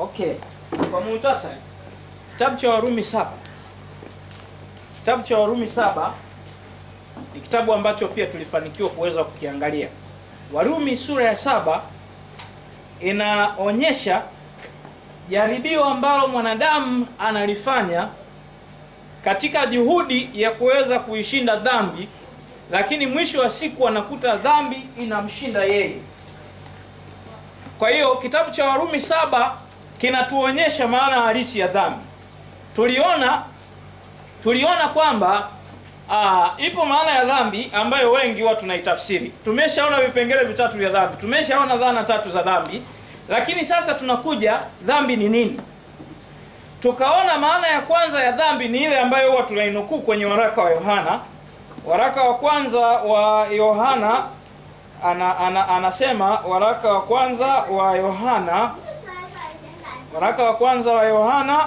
Okay, kwa muhtasari, kitabu cha Warumi saba kitabu cha Warumi saba ni kitabu ambacho pia tulifanikiwa kuweza kukiangalia. Warumi sura ya saba inaonyesha jaribio ambalo mwanadamu analifanya katika juhudi ya kuweza kuishinda dhambi, lakini mwisho wa siku anakuta dhambi inamshinda yeye. Kwa hiyo kitabu cha Warumi saba kinatuonyesha maana halisi ya dhambi. Tuliona tuliona kwamba aa, ipo maana ya dhambi ambayo wengi huwa tunaitafsiri. Tumeshaona vipengele vitatu vya dhambi, tumeshaona dhana tatu za dhambi, lakini sasa tunakuja dhambi ni nini? Tukaona maana ya kwanza ya dhambi ni ile ambayo huwa tunainukuu kwenye waraka wa Yohana. Waraka wa kwanza wa Yohana ana, ana, anasema waraka wa kwanza wa Yohana waraka wa kwanza wa Yohana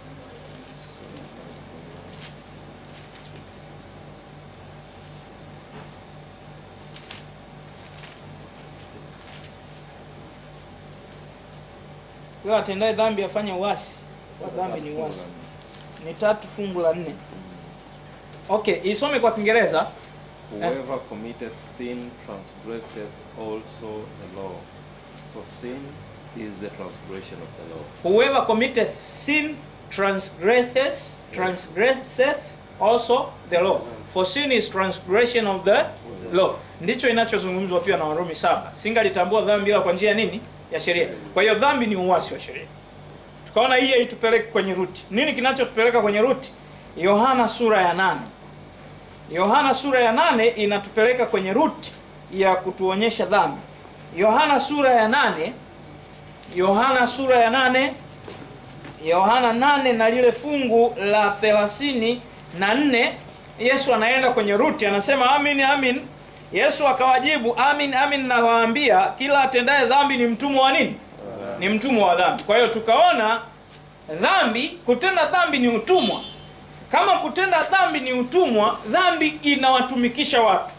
Yule atendaye dhambi afanye uasi. Kwa dhambi ni uasi. Ni tatu fungu la nne. Okay, isome kwa Kiingereza. Whoever committeth sin transgresseth also the law. For sin is the transgression of the law. Whoever committeth sin transgresseth transgresseth also the law. For sin is transgression of the law. Ndicho inachozungumzwa pia na Warumi saba. Singalitambua dhambi ila kwa njia nini? Ya sheria. Kwa hiyo dhambi ni uasi wa sheria. Tukaona hii haitupeleke kwenye ruti. Nini kinachotupeleka kwenye ruti? Yohana sura ya nane. Yohana sura ya nane inatupeleka kwenye ruti ya kutuonyesha dhambi. Yohana sura ya nane Yohana sura ya nane Yohana nane na lile fungu la thelathini na nne Yesu anaenda kwenye ruti anasema amin amin Yesu akawajibu amin amin nawaambia kila atendaye dhambi ni mtumwa wa nini ni mtumwa wa dhambi kwa hiyo tukaona dhambi kutenda dhambi ni utumwa kama kutenda dhambi ni utumwa dhambi inawatumikisha watu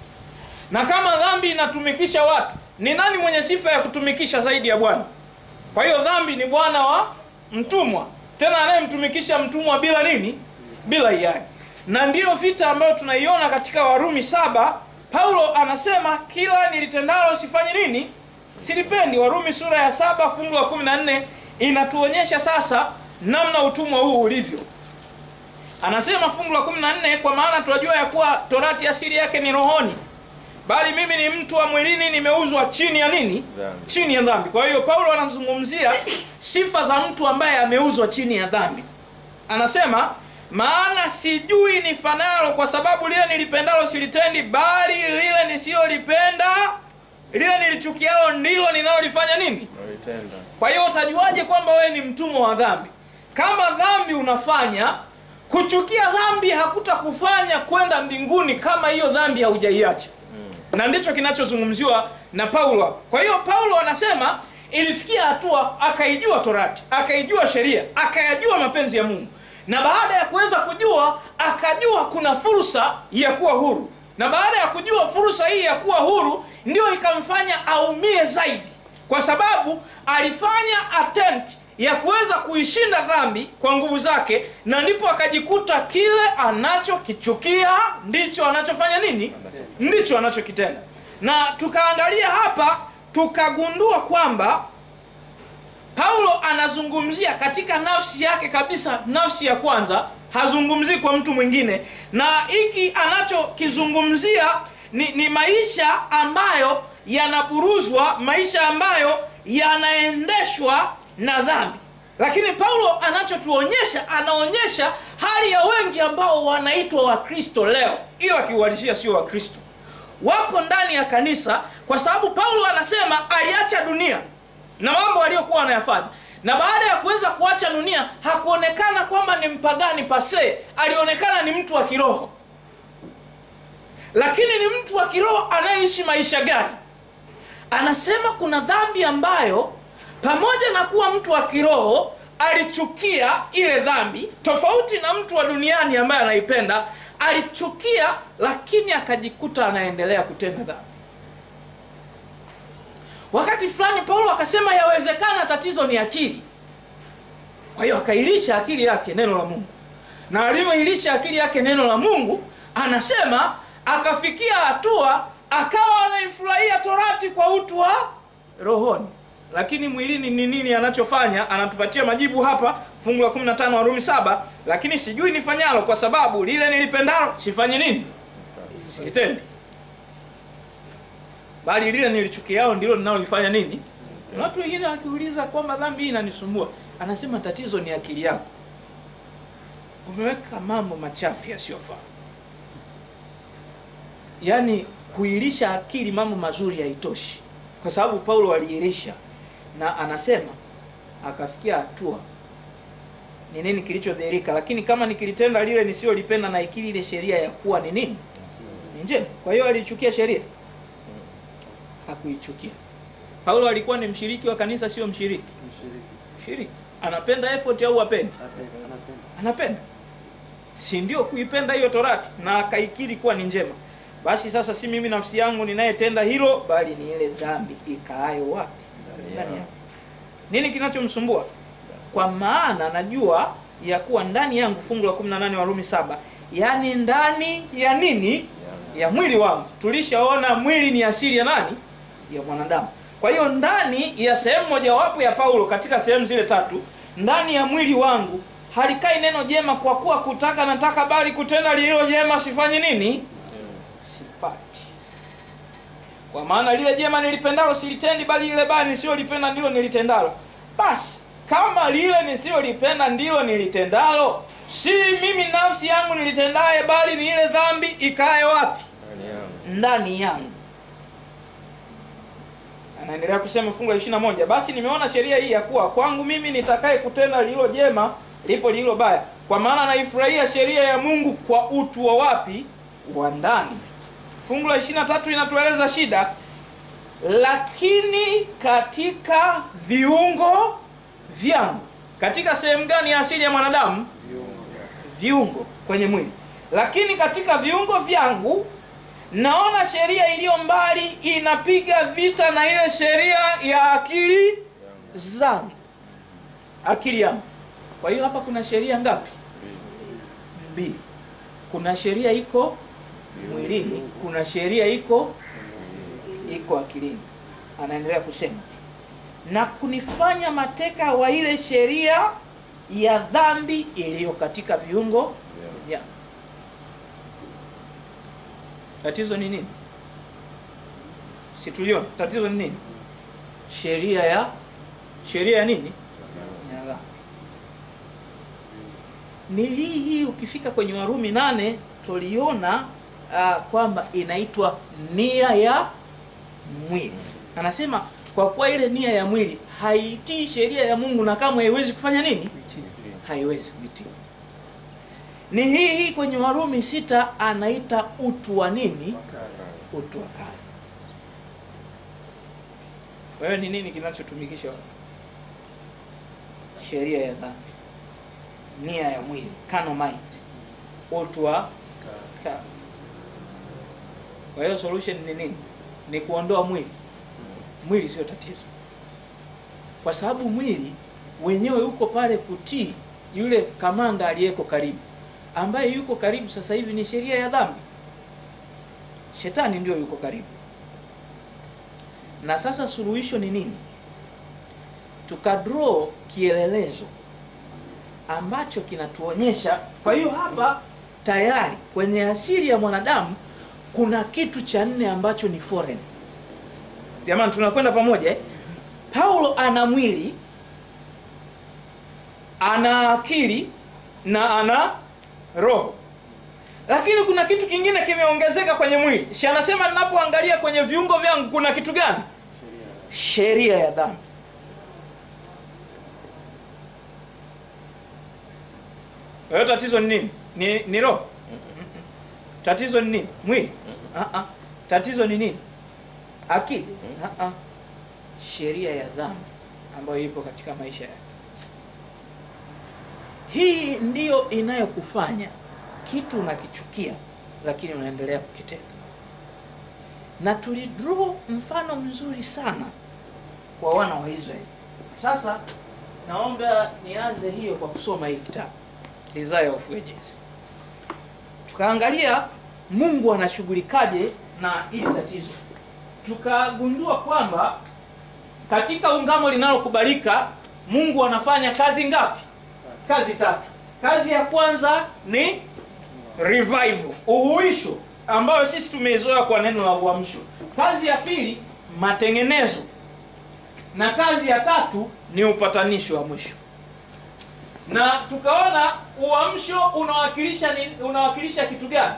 na kama dhambi inatumikisha watu ni nani mwenye sifa ya kutumikisha zaidi ya bwana kwa hiyo dhambi ni bwana wa mtumwa tena anayemtumikisha mtumwa bila nini bila hiari na ndiyo vita ambayo tunaiona katika warumi saba paulo anasema kila nilitendalo sifanye nini silipendi warumi sura ya saba fungu la kumi na nne inatuonyesha sasa namna utumwa huu ulivyo anasema fungu la kumi na nne kwa maana tunajua ya kuwa torati asili yake ni rohoni bali mimi ni mtu wa mwilini nimeuzwa chini ya nini Dhambi. chini ya dhambi kwa hiyo paulo anazungumzia sifa za mtu ambaye ameuzwa chini ya dhambi anasema maana sijui nifanalo kwa sababu lile nilipendalo silitendi bali lile nisilolipenda lile nilichukialo ndilo ninalolifanya nini Nalitenda. kwa hiyo utajuaje kwamba wewe ni mtumwa wa dhambi kama dhambi unafanya kuchukia dhambi hakutakufanya kwenda mbinguni kama hiyo dhambi haujaiacha na ndicho kinachozungumziwa na paulo hapa kwa hiyo paulo anasema ilifikia hatua akaijua torati akaijua sheria akayajua mapenzi ya mungu na baada ya kuweza kujua akajua kuna fursa ya kuwa huru na baada ya kujua fursa hii ya kuwa huru ndio ikamfanya aumie zaidi kwa sababu alifanya attempt ya kuweza kuishinda dhambi kwa nguvu zake na ndipo akajikuta kile anachokichukia ndicho anachofanya nini ndicho anachokitenda na tukaangalia hapa tukagundua kwamba paulo anazungumzia katika nafsi yake kabisa nafsi ya kwanza hazungumzii kwa mtu mwingine na hiki anachokizungumzia ni, ni maisha ambayo yanaburuzwa maisha ambayo yanaendeshwa na dhambi lakini paulo anachotuonyesha anaonyesha hali ya wengi ambao wanaitwa wakristo leo ila kiuhalisia sio wakristo wako ndani ya kanisa kwa sababu paulo anasema aliacha dunia na mambo aliyokuwa anayafanya na baada ya kuweza kuacha dunia hakuonekana kwamba ni mpagani pase alionekana ni mtu wa kiroho lakini ni mtu wa kiroho anayeishi maisha gani anasema kuna dhambi ambayo pamoja na kuwa mtu wa kiroho alichukia ile dhambi tofauti na mtu wa duniani ambaye anaipenda alichukia lakini akajikuta anaendelea kutenda dhambi wakati fulani paulo akasema yawezekana tatizo ni akili kwa hiyo akailisha akili yake neno la mungu na alivyoilisha akili yake neno la mungu anasema akafikia hatua akawa anaifurahia torati kwa utu wa rohoni lakini mwilini ni nini anachofanya anatupatia majibu hapa fungu la 15 warumi saba lakini sijui nifanyalo kwa sababu lile nilipendalo sifanye nini silitendi bali lile nilichukiao ndilo linalolifanya nini na watu wengine wakiuliza kwamba dhambi hii inanisumbua anasema tatizo ni akili yako umeweka mambo machafu yasiyofaa yaani kuilisha akili mambo mazuri haitoshi kwa sababu paulo aliilisha na anasema akafikia hatua ni nini kilichodhihirika lakini kama nikilitenda lile nisiyolipenda na ikili ile sheria ya kuwa ni nini ni njema kwa hiyo aliichukia sheria hakuichukia paulo alikuwa ni mshiriki wa kanisa sio mshiriki mshiriki anapenda effort au apendi anapenda si ndio kuipenda hiyo torati na akaikiri kuwa ni njema basi sasa si mimi nafsi yangu ninayetenda hilo bali ni ile dhambi ikaayo wapi ndani yangu nini kinachomsumbua kwa maana najua ya kuwa ndani yangu fungu la 18 warumi saba yaani ndani ya nini ya mwili wangu tulishaona mwili ni asili ya nani ya mwanadamu kwa hiyo ndani ya sehemu mojawapo ya paulo katika sehemu zile tatu ndani ya mwili wangu halikai neno jema kwa kuwa kutaka nataka bali kutenda lililo jema sifanyi nini sipati kwa maana lile jema nilipendalo silitendi bali lile baya nisiyolipenda ndilo nilitendalo basi kama lile nisiyolipenda ndilo nilitendalo si mimi nafsi yangu nilitendaye bali ni ile dhambi ikae wapi Ndani yangu. ndani yangu anaendelea kusema fungu la ishirina moja basi nimeona sheria hii ya kuwa kwangu mimi nitakaye kutenda lililo jema lipo lililo baya kwa maana naifurahia sheria ya mungu kwa utu wa wapi wa ndani fungu la ishirina tatu inatueleza shida lakini katika viungo vyangu katika sehemu gani ya asili ya mwanadamu viungo kwenye mwili lakini katika viungo vyangu naona sheria iliyo mbali inapiga vita na ile sheria ya akili zangu akili yangu kwa hiyo hapa kuna sheria ngapi mbili kuna sheria iko mwilini kuna sheria iko iko akilini anaendelea kusema na kunifanya mateka wa ile sheria ya dhambi iliyo katika viungo vyangu tatizo ni nini situliona tatizo ni nini sheria ya sheria ya nini ya dhambi ni hii hii ukifika kwenye warumi nane tuliona uh, kwamba inaitwa nia ya mwili anasema kwa kuwa ile nia ya mwili haitii sheria ya mungu na kamwe haiwezi kufanya nini haiwezi kuitii ni hii hii kwenye warumi sita anaita utu wa nini utu wa kale kwa hiyo ni nini kinachotumikisha watu sheria ya dhambi nia ya mwili carnal mind utu wa kale kwa hiyo solution ni nini ni kuondoa mwili mwili sio tatizo kwa sababu mwili wenyewe uko pale kutii yule kamanda aliyeko karibu ambaye yuko karibu sasa hivi ni sheria ya dhambi shetani ndio yuko karibu na sasa suluhisho ni nini tukadraw kielelezo ambacho kinatuonyesha kwa hiyo hapa tayari kwenye asili ya mwanadamu kuna kitu cha nne ambacho ni foreign jamani tunakwenda pamoja eh? paulo ana mwili ana akili na ana roho lakini kuna kitu kingine kimeongezeka kwenye mwili si anasema ninapoangalia kwenye viungo vyangu kuna kitu gani sheria ya dhambi kwa hiyo tatizo ni nini ni, ni roho tatizo ni nini mwili uh-uh. tatizo ni nini akili uh-uh. sheria ya dhambi ambayo ipo katika maisha yake hii ndiyo inayokufanya kitu unakichukia lakini unaendelea kukitenda na tulidraw mfano mzuri sana kwa wana wa israeli sasa naomba nianze hiyo kwa kusoma hii kitabu Desire of Ages. Tukaangalia Mungu anashughulikaje na hili tatizo, tukagundua kwamba katika ungamo linalokubalika Mungu anafanya kazi ngapi? Kazi tatu. Kazi ya kwanza ni revival, uhuisho, ambayo sisi tumeizoea kwa neno la uamsho. Kazi ya pili matengenezo, na kazi ya tatu ni upatanisho wa mwisho. Na tukaona uamsho unawakilisha ni, unawakilisha kitu gani?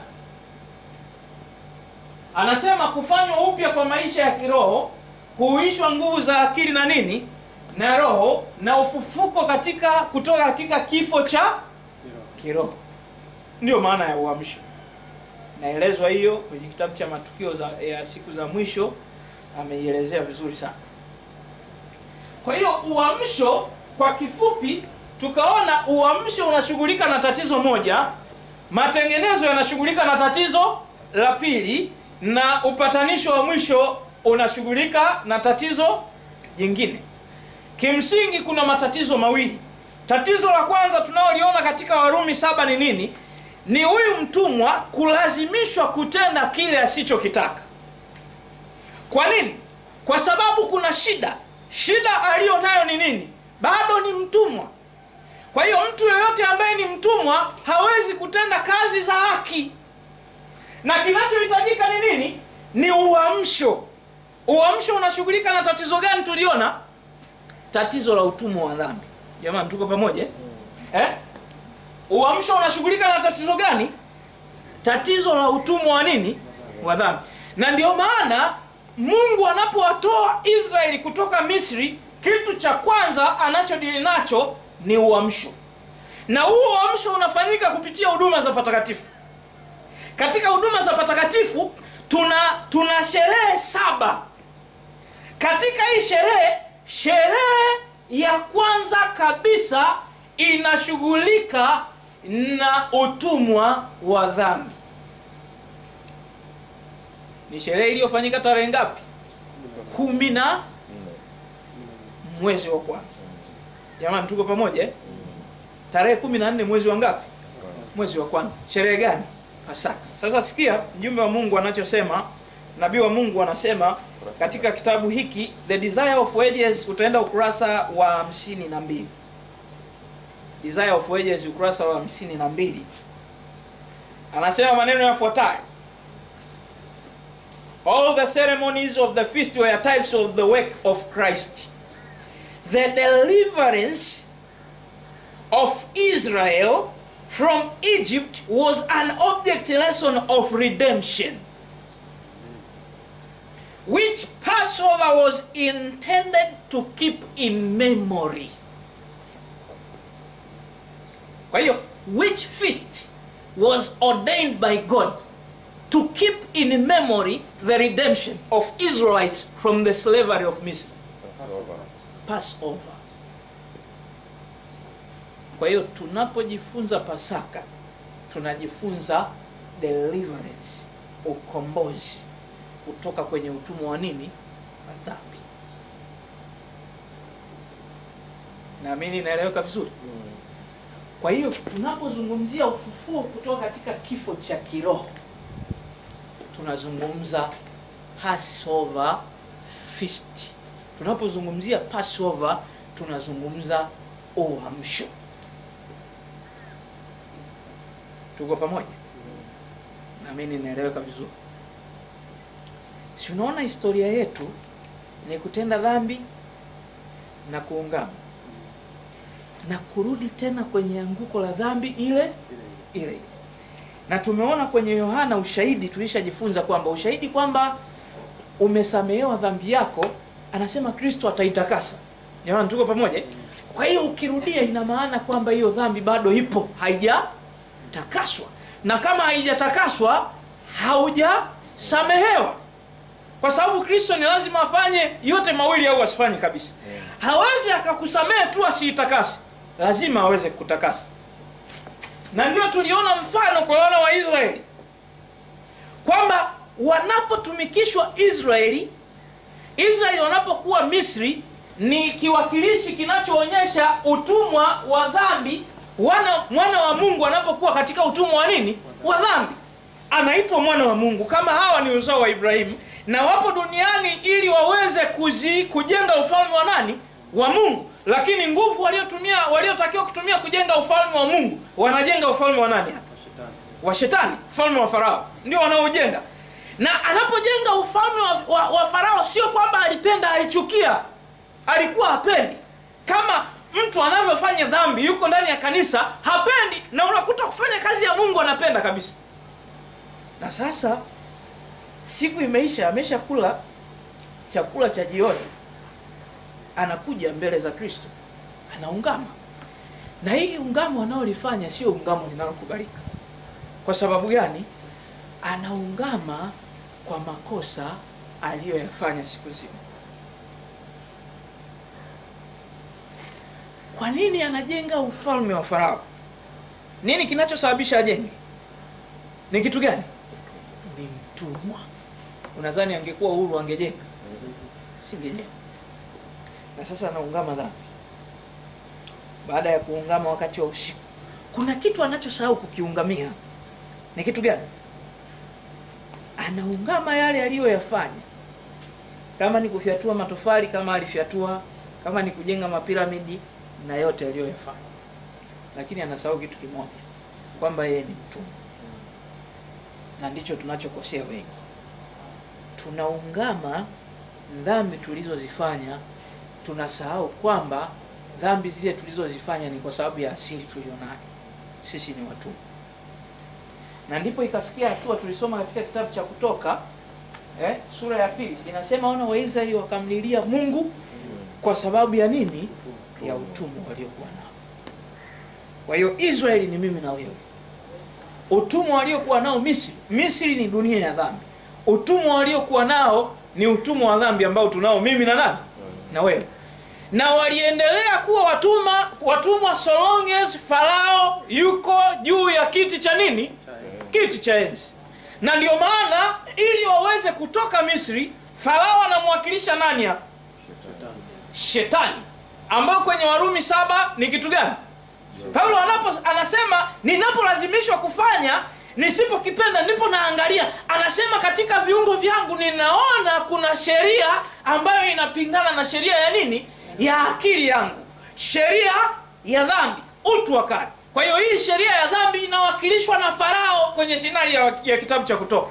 Anasema kufanywa upya kwa maisha ya kiroho, kuhuishwa nguvu za akili na nini na roho, na ufufuko katika kutoka katika kifo cha kiroho. Ndiyo maana ya uamsho. Naelezwa hiyo kwenye kitabu cha matukio za, ya siku za mwisho, ameielezea vizuri sana. Kwa hiyo uamsho, kwa kifupi, tukaona uamsho unashughulika na tatizo moja, matengenezo yanashughulika na tatizo la pili, na upatanisho wa mwisho unashughulika na tatizo jingine. Kimsingi kuna matatizo mawili. Tatizo la kwanza tunaloliona katika Warumi saba ni nini? Ni huyu mtumwa kulazimishwa kutenda kile asichokitaka. Kwa nini? Kwa sababu kuna shida. Shida aliyo nayo ni nini? Bado ni mtumwa. Kwa hiyo mtu yeyote ambaye ni mtumwa hawezi kutenda kazi za haki, na kinachohitajika ni nini? Ni uamsho. Uamsho unashughulika na tatizo gani? Tuliona tatizo la utumwa wa dhambi. Jamani, tuko pamoja eh? Uamsho unashughulika na tatizo gani? Tatizo la utumwa wa nini? Wa dhambi. Na ndio maana Mungu anapowatoa Israeli kutoka Misri, kitu cha kwanza anachodili nacho ni uamsho, na huo uamsho unafanyika kupitia huduma za patakatifu. Katika huduma za patakatifu tuna tuna sherehe saba. Katika hii sherehe, sherehe ya kwanza kabisa inashughulika na utumwa wa dhambi. Ni sherehe iliyofanyika tarehe ngapi? kumi na mwezi wa kwanza. Jamani, tuko pamoja eh? Tarehe kumi na nne mwezi wa ngapi? Mwezi wa kwanza. Sherehe gani? Pasaka. Sasa sikia mjumbe wa Mungu anachosema, nabii wa Mungu anasema katika kitabu hiki The Desire of Ages, utaenda ukurasa wa hamsini na mbili. Desire of Ages ukurasa wa hamsini na mbili, anasema maneno yafuatayo: All the ceremonies of the feast were types of the work of Christ. The deliverance of Israel from Egypt was an object lesson of redemption, which Passover was intended to keep in memory. Kwa hiyo, which feast was ordained by God to keep in memory the redemption of Israelites from the slavery of Misri. Passover. Kwa hiyo tunapojifunza Pasaka tunajifunza deliverance, ukombozi kutoka kwenye utumwa wa nini? Wa dhambi. Naamini inaeleweka vizuri. Kwa hiyo tunapozungumzia ufufuo kutoka katika kifo cha kiroho tunazungumza Passover feast. Tunapozungumzia Passover tunazungumza uamsho. Tuko pamoja? Naamini inaeleweka vizuri. Si unaona historia yetu ni kutenda dhambi na kuungama na kurudi tena kwenye anguko la dhambi ile ile na tumeona kwenye Yohana ushahidi, tulishajifunza kwamba ushahidi kwamba umesamehewa dhambi yako, anasema Kristo ataitakasa. Jamani, tuko pamoja? Kwa hiyo ukirudia, ina maana kwamba hiyo dhambi bado ipo, haijatakaswa, na kama haijatakaswa, haujasamehewa, kwa sababu Kristo ni lazima afanye yote mawili au asifanye kabisa. Hawezi akakusamehe tu asiitakase, lazima aweze kutakasa na ndio tuliona mfano kwa wana wa Israeli kwamba wanapotumikishwa Israeli, Israeli wanapokuwa Misri, ni kiwakilishi kinachoonyesha utumwa wa dhambi wana mwana wa mungu anapokuwa katika utumwa wa nini wa dhambi anaitwa mwana wa mungu kama hawa ni uzao wa ibrahimu na wapo duniani ili waweze kuzi, kujenga ufalme wa nani wa mungu lakini nguvu waliotumia waliotakiwa kutumia kujenga ufalme wa mungu wanajenga ufalme wa nani hapa wa shetani ufalme wa farao ndio wanaojenga na anapojenga ufalme wa, wa, wa farao sio kwamba alipenda alichukia alikuwa hapendi kama mtu anavyofanya dhambi yuko ndani ya kanisa hapendi na unakuta kufanya kazi ya mungu anapenda kabisa na sasa siku imeisha ameshakula chakula cha jioni anakuja mbele za kristo anaungama na hii ungamo anaolifanya sio ungamo linalokubalika kwa sababu gani anaungama kwa makosa aliyoyafanya siku nzima kwa nini anajenga ufalme wa farao nini kinachosababisha ajenge ni kitu gani ni mtumwa unadhani angekuwa uhuru angejenga singejenga na sasa anaungama dhambi baada ya kuungama wakati wa usiku kuna kitu anachosahau kukiungamia ni kitu gani anaungama yale aliyoyafanya kama ni kufyatua matofali kama alifyatua kama ni kujenga mapiramidi na yote aliyoyafanya lakini anasahau kitu kimoja kwamba yeye ni mtumwa na ndicho tunachokosea wengi tunaungama dhambi tulizozifanya tunasahau kwamba dhambi zile tulizozifanya ni kwa sababu ya asili tulionayo sisi ni watumwa na ndipo ikafikia hatua tulisoma katika kitabu cha kutoka eh, sura ya pili inasema ona waisraeli wakamlilia mungu kwa sababu ya nini ya utumwa waliokuwa nao kwa hiyo israeli ni mimi na wewe utumwa waliokuwa nao misri misri ni dunia ya dhambi utumwa waliokuwa nao ni utumwa wa dhambi ambao tunao mimi na nani na wewe na waliendelea kuwa watuma watumwa so long as farao yuko juu ya kiti cha nini kiti cha enzi na ndio maana ili waweze kutoka misri farao anamwakilisha nani hapa shetani ambao kwenye warumi saba ni kitu gani paulo anapo anasema ninapolazimishwa kufanya nisipokipenda ndipo naangalia anasema katika viungo vyangu ninaona kuna sheria ambayo inapingana na sheria ya nini ya akili yangu sheria ya dhambi utu wa kale kwa hiyo hii sheria ya dhambi inawakilishwa na farao kwenye shinari ya, ya kitabu cha kutoka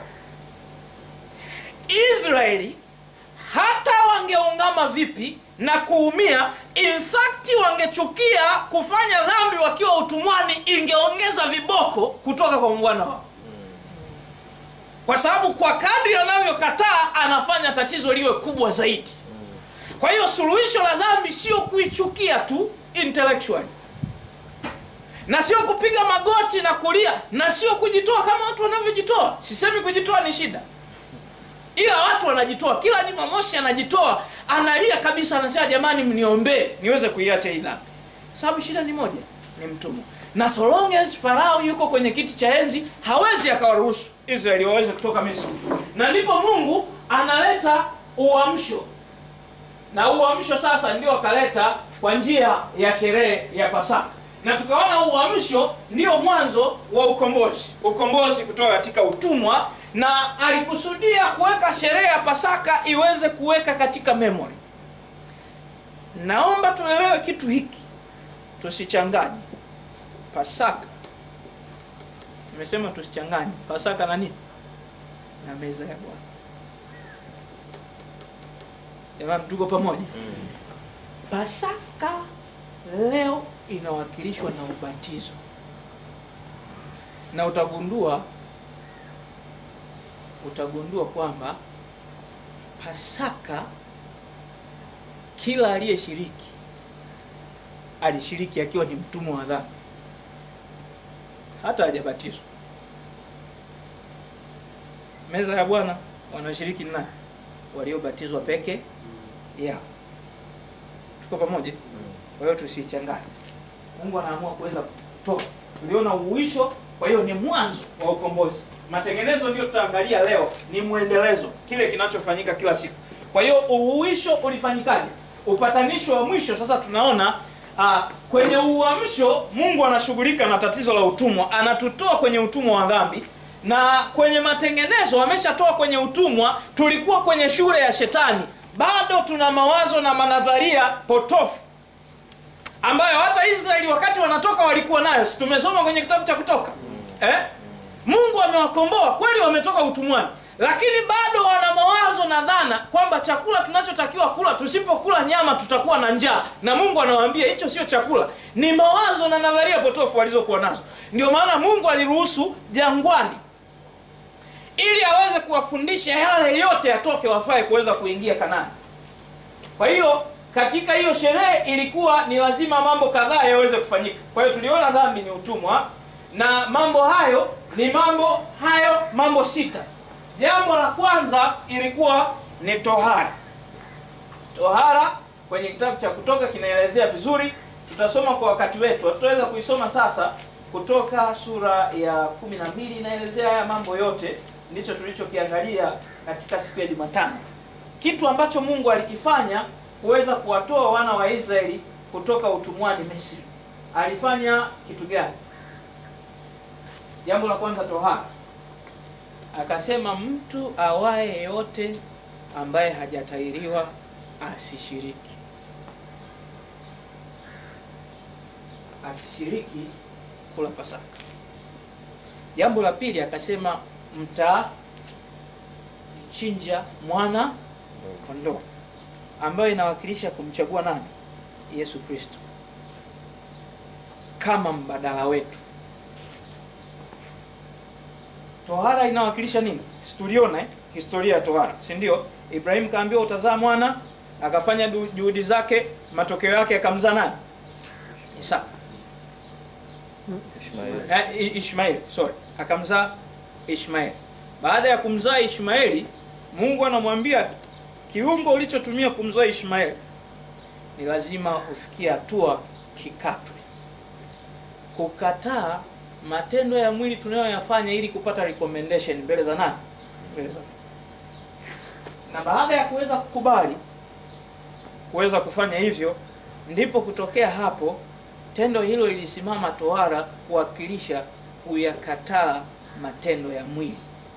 israeli hata wangeungama vipi na kuumia in fact wangechukia kufanya dhambi wakiwa utumwani ingeongeza viboko kutoka kwa mbwana wao kwa sababu kwa kadri anavyokataa anafanya tatizo liwe kubwa zaidi kwa hiyo suluhisho la dhambi sio kuichukia tu intellectually na sio kupiga magoti na kulia na sio kujitoa kama watu wanavyojitoa sisemi kujitoa ni shida ila watu wanajitoa kila jumamosi anajitoa analia kabisa anasema jamani mniombee niweze kuiacha hii dhambi sababu shida ni moja ni mtumwa na so long as farao yuko kwenye kiti cha enzi hawezi akawaruhusu israeli waweze kutoka misri na ndipo mungu analeta uamsho na uamsho sasa ndio akaleta kwa njia ya sherehe ya pasaka na tukaona uamsho ndio mwanzo wa ukombozi ukombozi kutoka katika utumwa na alikusudia kuweka sherehe ya pasaka iweze kuweka katika memory naomba tuelewe kitu hiki tusichanganye pasaka nimesema tusichanganye pasaka na nini na meza ya bwana jamani tuko pamoja pasaka leo inawakilishwa na ubatizo na utagundua utagundua kwamba pasaka kila aliyeshiriki alishiriki akiwa ni mtumwa wa dhambi hata hajabatizwa meza ya bwana wanaoshiriki ni nani waliobatizwa peke yao tuko pamoja kwa hiyo tusichanganye mungu anaamua kuweza kutoa tuliona uwisho kwa hiyo ni mwanzo wa ukombozi matengenezo ndio tutaangalia leo ni mwendelezo kile kinachofanyika kila siku kwa hiyo uhuisho ulifanyikaje upatanisho wa mwisho sasa tunaona uh, kwenye uamsho mungu anashughulika na tatizo la utumwa anatutoa kwenye utumwa wa dhambi na kwenye matengenezo ameshatoa kwenye utumwa tulikuwa kwenye shule ya shetani bado tuna mawazo na manadharia potofu ambayo hata israeli wakati wanatoka walikuwa nayo si tumesoma kwenye kitabu cha kutoka eh? mungu amewakomboa kweli wametoka utumwani lakini bado wana mawazo na dhana kwamba chakula tunachotakiwa kula tusipokula nyama tutakuwa na njaa na mungu anawaambia hicho sio chakula ni mawazo na nadharia potofu walizokuwa nazo ndio maana mungu aliruhusu jangwani ili aweze kuwafundisha yale yote yatoke wafae kuweza kuingia kanani kwa hiyo katika hiyo sherehe ilikuwa ni lazima mambo kadhaa yaweze kufanyika kwa hiyo tuliona dhambi ni utumwa na mambo hayo ni mambo hayo mambo sita jambo la kwanza ilikuwa ni tohara tohara kwenye kitabu cha kutoka kinaelezea vizuri tutasoma kwa wakati wetu tutaweza kuisoma sasa kutoka sura ya kumi na mbili inaelezea haya mambo yote ndicho tulichokiangalia katika siku ya jumatano kitu ambacho mungu alikifanya kuweza kuwatoa wana wa israeli kutoka utumwani misri alifanya kitu gani jambo la kwanza tohara akasema mtu awaye yeyote ambaye hajatairiwa asishiriki asishiriki kula pasaka jambo la pili akasema mtachinja mwana kondoo ambayo inawakilisha kumchagua nani yesu kristo kama mbadala wetu tohara inawakilisha nini situliona eh? historia ya tohara si ndio ibrahim kaambiwa utazaa mwana akafanya du- juhudi zake matokeo yake akamzaa nani isaka Ishmael. eh, I- ishmaeli sorry akamzaa ishmaeli baada ya kumzaa ishmaeli mungu anamwambia kiungo ulichotumia kumzaa ishmaeli ni lazima ufikie hatua kikatwe kukataa matendo ya mwili tunayoyafanya ili kupata recommendation mbele za nani mbele za na baada ya kuweza kukubali kuweza kufanya hivyo ndipo kutokea hapo tendo hilo lilisimama tohara kuwakilisha kuyakataa matendo ya mwili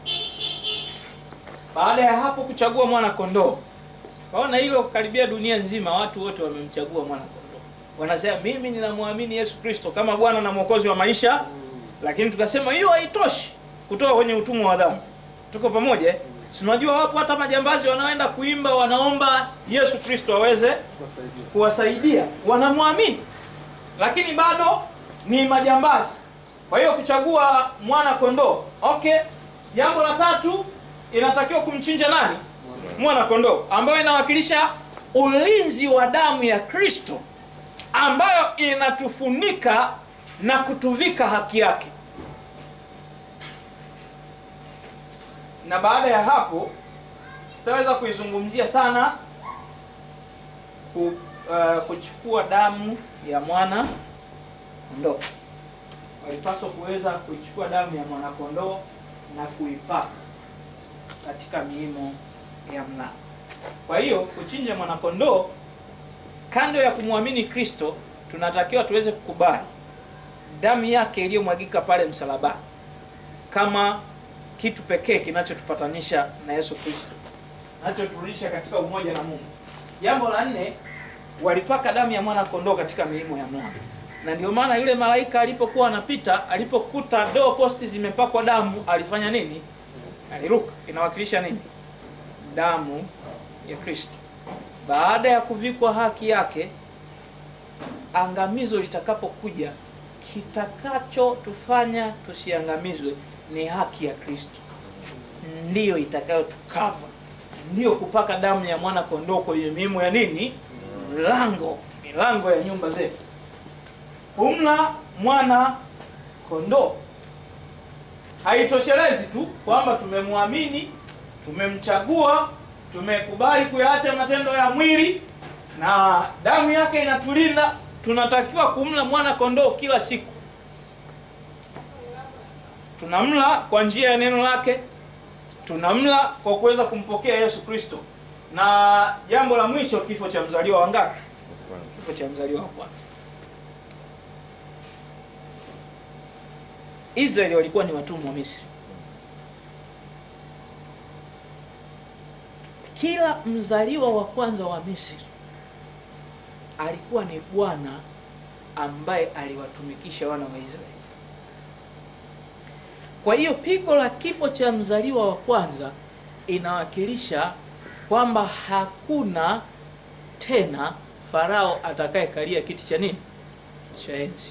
baada ya hapo kuchagua mwana kondoo kaona hilo karibia dunia nzima watu wote wamemchagua mwana kondoo wanasema mimi ninamwamini yesu kristo kama bwana na mwokozi wa maisha lakini tukasema hiyo haitoshi kutoka kwenye utumwa wa dhambi tuko pamoja eh? Si unajua wapo hata majambazi wanaoenda kuimba wanaomba yesu kristo aweze kuwasaidia wanamwamini lakini bado ni majambazi kwa hiyo kuchagua mwana kondoo okay jambo la tatu inatakiwa kumchinja nani mwana kondoo ambayo inawakilisha ulinzi wa damu ya kristo ambayo inatufunika na kutuvika haki yake na baada ya hapo sitaweza kuizungumzia sana ku, uh, kuchukua damu ya mwana kondoo walipaswa kuweza kuichukua damu ya mwana kondoo na kuipaka katika miimo ya mlango kwa hiyo kuchinja mwanakondoo kando ya kumwamini kristo tunatakiwa tuweze kukubali damu yake iliyomwagika pale msalabani kama kitu pekee kinachotupatanisha na yesu kristo nachoturudisha katika umoja na mungu jambo la nne walipaka damu ya mwana kondoo katika milimo ya mlango na ndio maana yule malaika alipokuwa anapita alipokuta doo posti zimepakwa damu alifanya nini aliruka inawakilisha nini damu ya kristo baada ya kuvikwa haki yake angamizo litakapokuja kitakachotufanya tusiangamizwe ni haki ya kristo ndiyo itakayotukava ndiyo kupaka damu ya mwana kondoo kwenye miimo ya nini mlango milango ya nyumba zetu humla mwana kondoo haitoshelezi tu kwamba tumemwamini tumemchagua tumekubali kuyaacha matendo ya mwili na damu yake inatulinda tunatakiwa kumla mwana kondoo kila siku tunamla kwa njia ya neno lake tunamla kwa kuweza kumpokea yesu kristo na jambo la mwisho kifo cha mzaliwa wa ngapi Kwanza. kifo cha mzaliwa wa kwanza israeli walikuwa ni watumwa wa misri kila mzaliwa wa kwanza wa misri alikuwa ni bwana ambaye aliwatumikisha wana wa israeli kwa hiyo pigo la kifo cha mzaliwa wa kwanza inawakilisha kwamba hakuna tena farao atakayekalia kiti cha nini cha enzi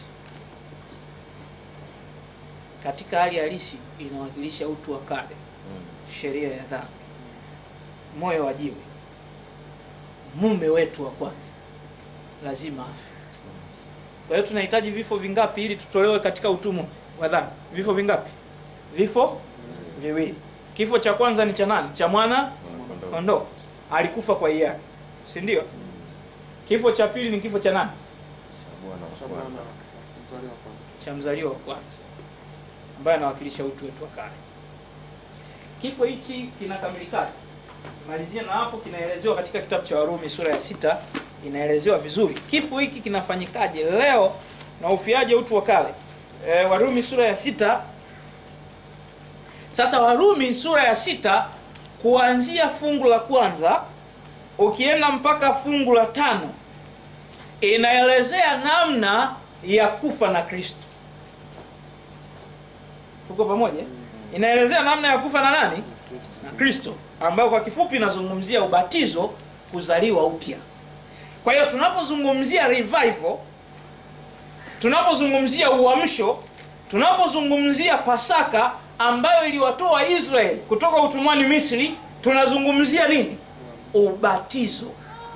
katika hali halisi inawakilisha utu wa kale Mm. sheria ya dhambi moyo wa jiwe mume wetu wa kwanza lazima afe kwa hiyo tunahitaji vifo vingapi ili tutolewe katika utumwa wa dhambi vifo vingapi vifo viwili kifo cha kwanza ni cha nani cha mwana Mwanakondoo. kondoo alikufa kwa hiari si ndio kifo cha pili ni kifo cha nani Cha Bwana wa kwanza. cha mzaliwa wa kwanza ambaye anawakilisha utu wetu wa kale kifo hichi kinakamilikaje malizia na hapo kinaelezewa katika kitabu cha warumi sura ya sita inaelezewa vizuri kifo hiki kinafanyikaje leo na ufiaje utu wa kale e, warumi sura ya sita sasa warumi sura ya sita kuanzia fungu la kwanza ukienda mpaka fungu la tano inaelezea namna ya kufa na kristo tuko pamoja inaelezea namna ya kufa na nani na kristo ambayo kwa kifupi inazungumzia ubatizo kuzaliwa upya kwa hiyo tunapozungumzia revival tunapozungumzia uamsho tunapozungumzia pasaka ambayo iliwatoa israeli kutoka utumwani misri tunazungumzia nini ubatizo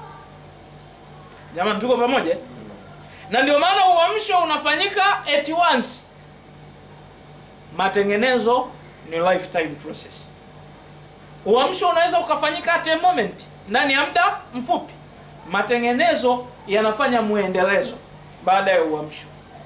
jamani tuko pamoja na ndio maana uamsho unafanyika at once matengenezo ni lifetime process uamsho unaweza ukafanyika at a moment ndani ya muda mfupi matengenezo yanafanya mwendelezo baada ya uamsho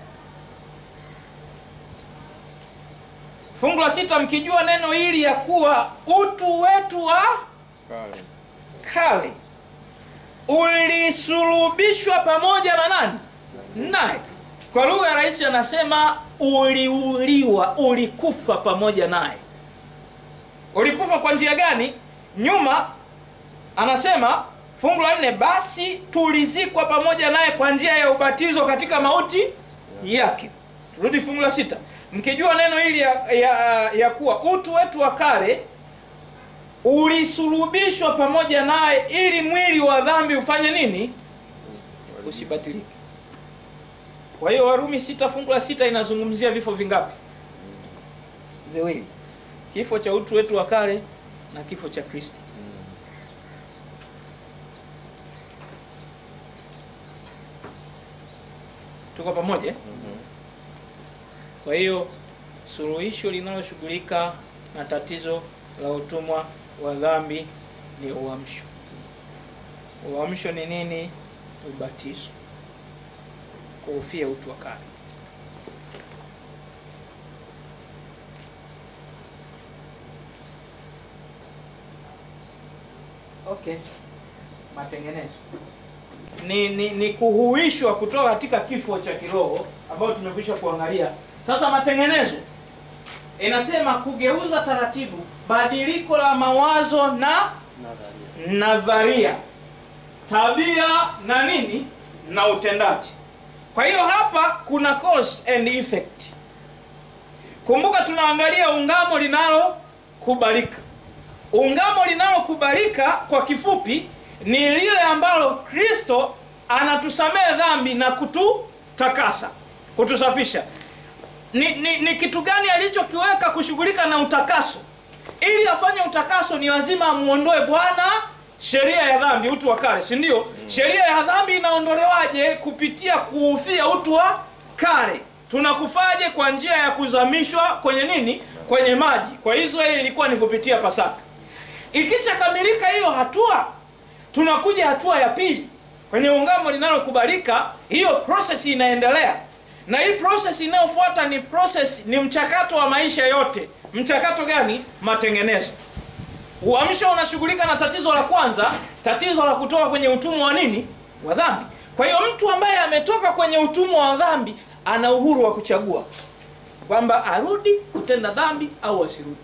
fungu la sita mkijua neno hili ya kuwa utu wetu wa Kale. kale ulisulubishwa pamoja na nani naye kwa lugha rahisi anasema uliuliwa ulikufa pamoja naye ulikufa kwa njia gani nyuma anasema fungu la nne basi tulizikwa pamoja naye kwa njia ya ubatizo katika mauti yake turudi fungu la sita mkijua neno hili ya, ya, ya kuwa utu wetu wa kale ulisulubishwa pamoja naye ili mwili wa dhambi ufanye nini usibatilike kwa hiyo warumi sita fungu la sita inazungumzia vifo vingapi viwili kifo cha utu wetu wa kale na kifo cha kristo tuko pamoja eh? Mhm. kwa hiyo suluhisho linaloshughulika na tatizo la utumwa wa dhambi ni uamsho uamsho ni nini ubatizo kuufia utu wa kale okay matengenezo ni, ni, ni kuhuishwa kutoka katika kifo cha kiroho ambayo tumekwisha kuangalia sasa matengenezo inasema kugeuza taratibu badiliko la mawazo na nadharia tabia na nini na utendaji kwa hiyo hapa kuna cause and effect kumbuka tunaangalia ungamo linalokubalika ungamo linalokubalika kwa kifupi ni lile ambalo kristo anatusamehe dhambi na kututakasa kutusafisha ni, ni, ni kitu gani alichokiweka kushughulika na utakaso ili afanye utakaso ni lazima amuondoe bwana sheria ya dhambi utu wa kale si ndio sheria ya dhambi inaondolewaje kupitia kuufia utu wa kale tunakufaje kwa njia ya kuzamishwa kwenye nini kwenye maji kwa israeli ilikuwa ni kupitia pasaka ikishakamilika hiyo hatua tunakuja hatua ya pili kwenye ungamo linalokubalika hiyo process inaendelea na hii process inayofuata ni process ni mchakato wa maisha yote mchakato gani matengenezo uamsho unashughulika na tatizo la kwanza tatizo la kutoka kwenye utumwa wa nini wa dhambi kwa hiyo mtu ambaye ametoka kwenye utumwa wa dhambi ana uhuru wa kuchagua kwamba arudi kutenda dhambi au asirudi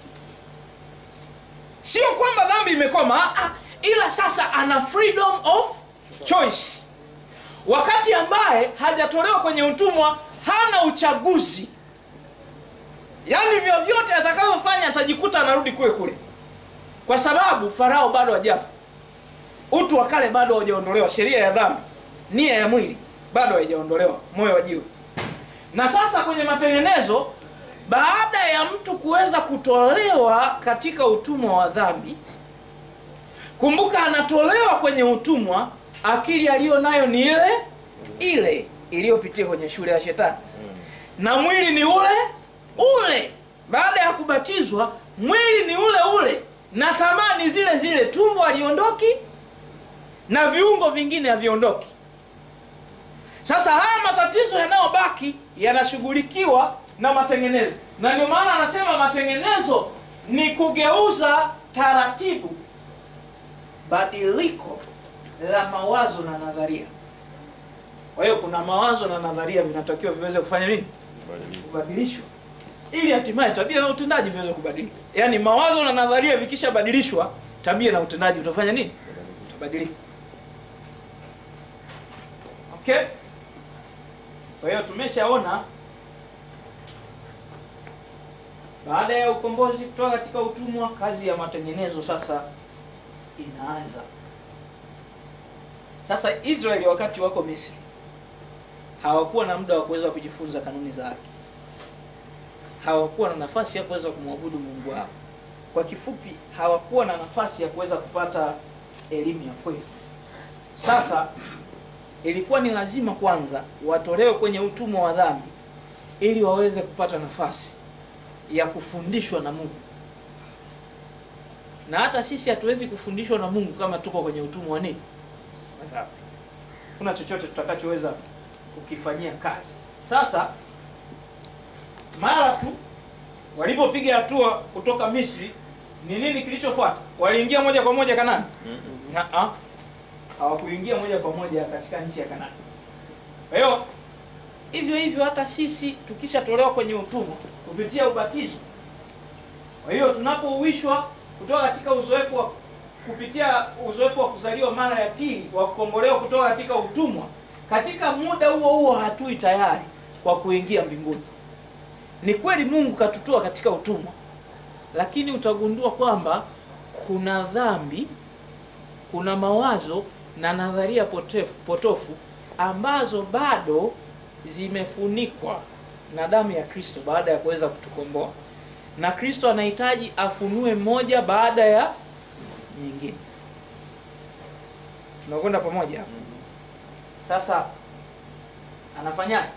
sio kwamba dhambi imekoma ah, ah, ila sasa ana freedom of choice wakati ambaye hajatolewa kwenye utumwa hana uchaguzi yaani vyovyote atakavyofanya atajikuta anarudi kule kule kwa sababu farao bado hajafa utu wa kale bado haujaondolewa sheria ya dhambi nia ya mwili bado haijaondolewa moyo wa jiwe na sasa kwenye matengenezo baada ya mtu kuweza kutolewa katika utumwa wa dhambi kumbuka anatolewa kwenye utumwa akili aliyo nayo ni ile ile iliyopitia kwenye shule ya shetani na mwili ni ule ule baada ya kubatizwa mwili ni ule ule na tamaa ni zile zile tumbo aliondoki na viungo vingine haviondoki sasa haya matatizo yanayobaki yanashughulikiwa na matengenezo na ndio maana anasema matengenezo ni kugeuza taratibu badiliko la mawazo na nadharia kwa hiyo kuna mawazo na nadharia vinatakiwa viweze kufanya nini kubadilishwa ili hatimaye tabia na utendaji viweze kubadilika yaani mawazo na nadharia vikishabadilishwa tabia na utendaji utafanya nini utabadilika okay kwa hiyo tumeshaona baada ya ukombozi kutoka katika utumwa kazi ya matengenezo sasa inaanza sasa israeli wakati wako misri hawakuwa na muda wa kuweza kujifunza kanuni za haki hawakuwa na nafasi ya kuweza kumwabudu mungu wao kwa kifupi hawakuwa na nafasi ya kuweza kupata elimu ya kweli sasa ilikuwa ni lazima kwanza watolewe kwenye utumwa wa dhambi ili waweze kupata nafasi ya kufundishwa na mungu na hata sisi hatuwezi kufundishwa na mungu kama tuko kwenye utumwa wa nini wa dhambi kuna chochote tutakachoweza kukifanyia kazi sasa mara tu walipopiga hatua kutoka misri ni nini kilichofuata waliingia moja kwa moja kanani Na- hawakuingia moja kwa moja katika nchi ya kanani kwa hiyo hivyo hivyo hata sisi tukishatolewa kwenye utumwa kupitia ubatizo kwa hiyo tunapouishwa kutoka katika uzoefu wa kupitia uzoefu wa kuzaliwa mara ya pili wa kukombolewa kutoka katika utumwa katika muda huo huo hatui tayari kwa kuingia mbinguni ni kweli mungu katutoa katika utumwa lakini utagundua kwamba kuna dhambi kuna mawazo na nadharia potefu, potofu ambazo bado zimefunikwa na damu ya kristo baada ya kuweza kutukomboa na kristo anahitaji afunue moja baada ya nyingine tunakwenda pamoja hapa sasa anafanyaje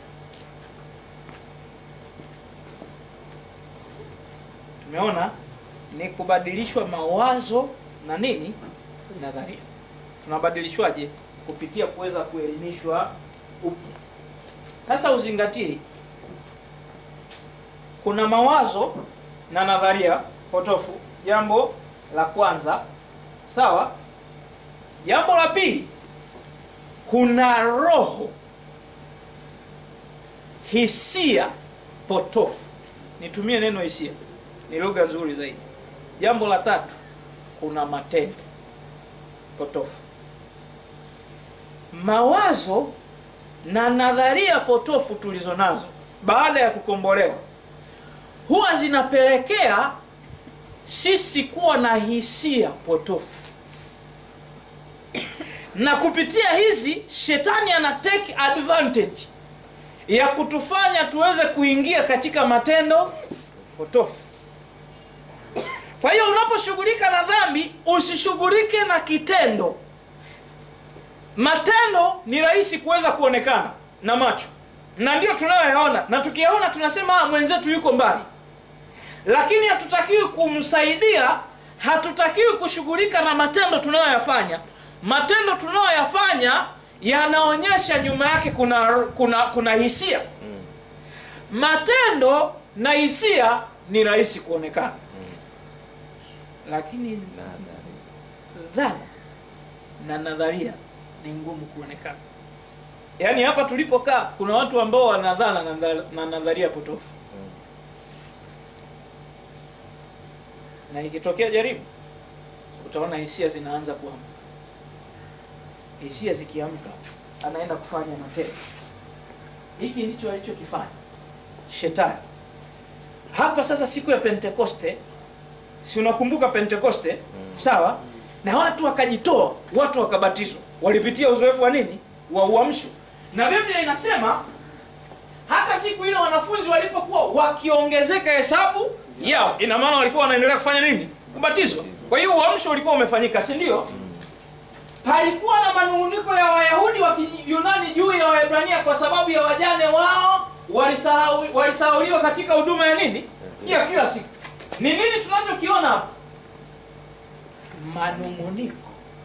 tumeona ni kubadilishwa mawazo na nini nadharia tunabadilishwaje kupitia kuweza kuelimishwa upya sasa uzingatie kuna mawazo na nadharia potofu jambo la kwanza sawa jambo la pili kuna roho hisia potofu nitumie neno hisia ni lugha nzuri zaidi jambo la tatu kuna matendo potofu mawazo na nadharia potofu tulizo nazo baada ya kukombolewa huwa zinapelekea sisi kuwa na hisia potofu na kupitia hizi shetani ana take advantage ya kutufanya tuweze kuingia katika matendo potofu kwa hiyo unaposhughulika na dhambi usishughulike na kitendo matendo ni rahisi kuweza kuonekana na macho na ndio tunayoyaona na tukiyaona tunasema "Ah, mwenzetu yuko mbali lakini hatutakiwi kumsaidia hatutakiwi kushughulika na matendo tunayoyafanya matendo tunayoyafanya yanaonyesha nyuma yake kuna kuna kuna hisia matendo na hisia ni rahisi kuonekana lakini Nadharia. dhana na nadharia ni ngumu kuonekana yaani hapa tulipokaa kuna watu ambao wana dhana na dha- na nadharia potofu Mm. na ikitokea jaribu utaona hisia zinaanza kuamka hisia zikiamka anaenda kufanya matendo hiki ndicho alichokifanya shetani hapa sasa siku ya pentekoste si unakumbuka pentekoste sawa na watu wakajitoa watu wakabatizwa walipitia uzoefu wa nini wa uamsho na biblia inasema hata siku ile wanafunzi walipokuwa wakiongezeka hesabu yao ina maana walikuwa wanaendelea kufanya nini kubatizwa kwa hiyo uamsho ulikuwa umefanyika si ndio palikuwa na manung'uniko ya wayahudi wa kiyunani juu ya waebrania kwa sababu ya wajane wao walisahau- walisahauliwa katika huduma ya nini ya kila siku ni nini tunachokiona hapa manung'uniko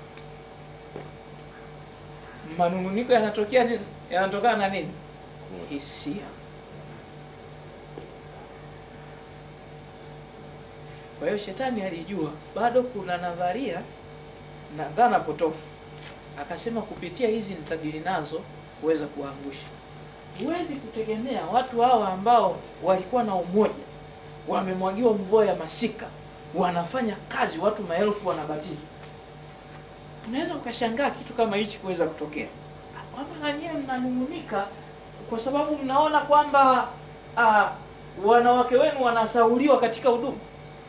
manung'uniko yanatokea nini yanatokana na nini hisia kwa hiyo shetani alijua bado kuna nadharia na dhana potofu akasema kupitia hizi nitadili nazo kuweza kuwaangusha huwezi kutegemea watu hawa ambao walikuwa na umoja wamemwagiwa mvua ya masika wanafanya kazi watu maelfu wanabatizwa unaweza ukashangaa kitu kama hichi kuweza kutokea kwamba nanyewe mnanung'unika kwa sababu mnaona kwamba ah, wanawake wenu wanasauliwa katika huduma